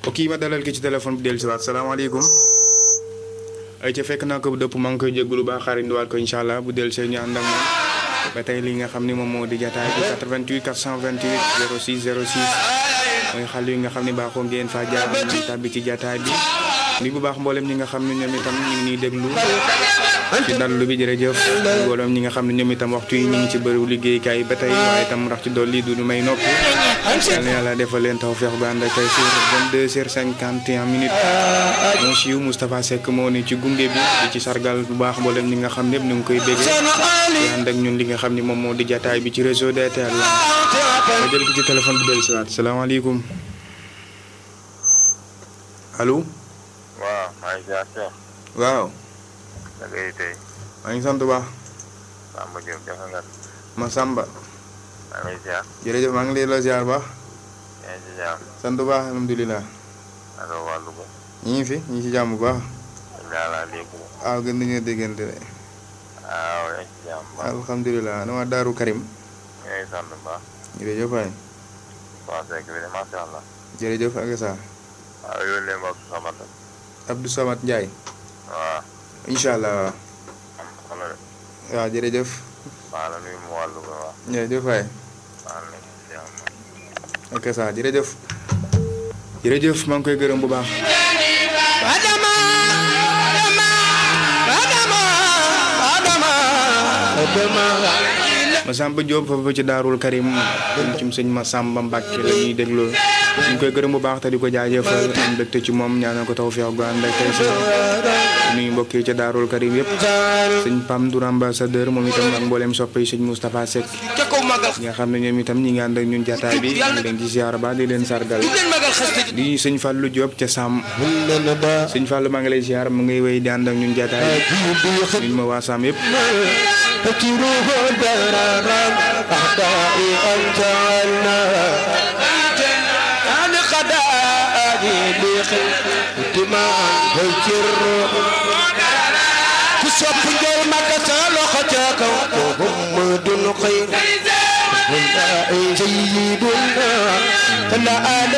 ok ma dalal ki ci téléphone bi dellu si waat salaamaaleykum ay ca fekk naa ko bu dëpp maa ngi koy jégalu baax xaarindiwaat ko incha allah bu dellu see ñu ànd ak moom ba tey li nga xam ni moom moo di jataay bi 88 428 06 06 mooy xale yi nga xam ne baaxoo ngeen faa jaar ñu tàbbi ci jataay bi ni bu baax mboolem ñi nga xam ne ñoom itam ñu ngi ñuy déglu ci dallu bi jërëjëf mboolem ñi nga xam ne ñoom itam waxtu yi ñu ngi ci bëriw liggéeykaay ba tey waaye itam rax ci dolli du ñu may nopp yal na yàlla defal leen taw feex ba ànd ak tey sur 22 heures 51 minutes mon siiw Moustapha Seck moo ne ci gunge bi di ci sargal bu baax mboolem ñi nga xam ne ñu ngi koy béggee di ànd ak ñun li nga xam ne moom moo di jataay bi ci réseau DTL ma jël ki ci téléphone bi dellu si waat salaamaaleykum allo waaw maa ngi ziar Cheikh. waaw da ngay tey. maa ngi sant bu baax Samba Diop jafe nga. ma Samba maa ngi lay ziar. jërëjëf maa ngi lay la ziar baax yaa ngi ci jàmm. sant bu baax alhamdulilah allo waa Louga. ñi ngi fi ñi ngi ci jàmm bu baax daal laa dégg. waaw gën nañoo déggante de waaw yaa ngi ci jàmm baax. alhamdulilah na waa Daaru Karim yaa ngi sant bu baax. jërëjëf waay waa Seck bi de macha allah. jërëjëf ak sa waaw yónnee ma ak Samad. Abdou Samad Ndiaye waaw. incha allah waaw am solo de. waaw jërëjëf maa la nuyu mu waa Louga waaw. jërëjëf waay maa la nekk ci jàmm. ak sa jërëjëf jërëjëf maa ngi koy gërëm bu baax Masamba Diop foofu ci Daarul Karim ci sëñ Masamba Mbàkke la ñuy dégloo ñu ngi koy gërëm bu baax te di ko jaajëfal am mbégte ci moom ñaanal ko tawfeex gu ànd ak tey si nuyu mbokk yi ca Daarul Karim yëpp sëñ Pam Ndour ambassadeur moom itam ak mboolem soppe yi sëñ Moustapha Seck ñi nga xam ne ñoom itam ñi ngi ànd ak ñun jataay bi ñu leen ci ziar ba di leen sargal di sëñ Fallou Diop ca Sam sëñ Fallou maa ngi lay ziar mu ngay wéy di ànd ak ñun jataay bi ñu ma waa Sam yëpp فكروه درارا أعدائي أنت عنا أنا قدائي لخلق ما فكر كسب جل ما كسل خجاك وهم دون خير سيدنا فلا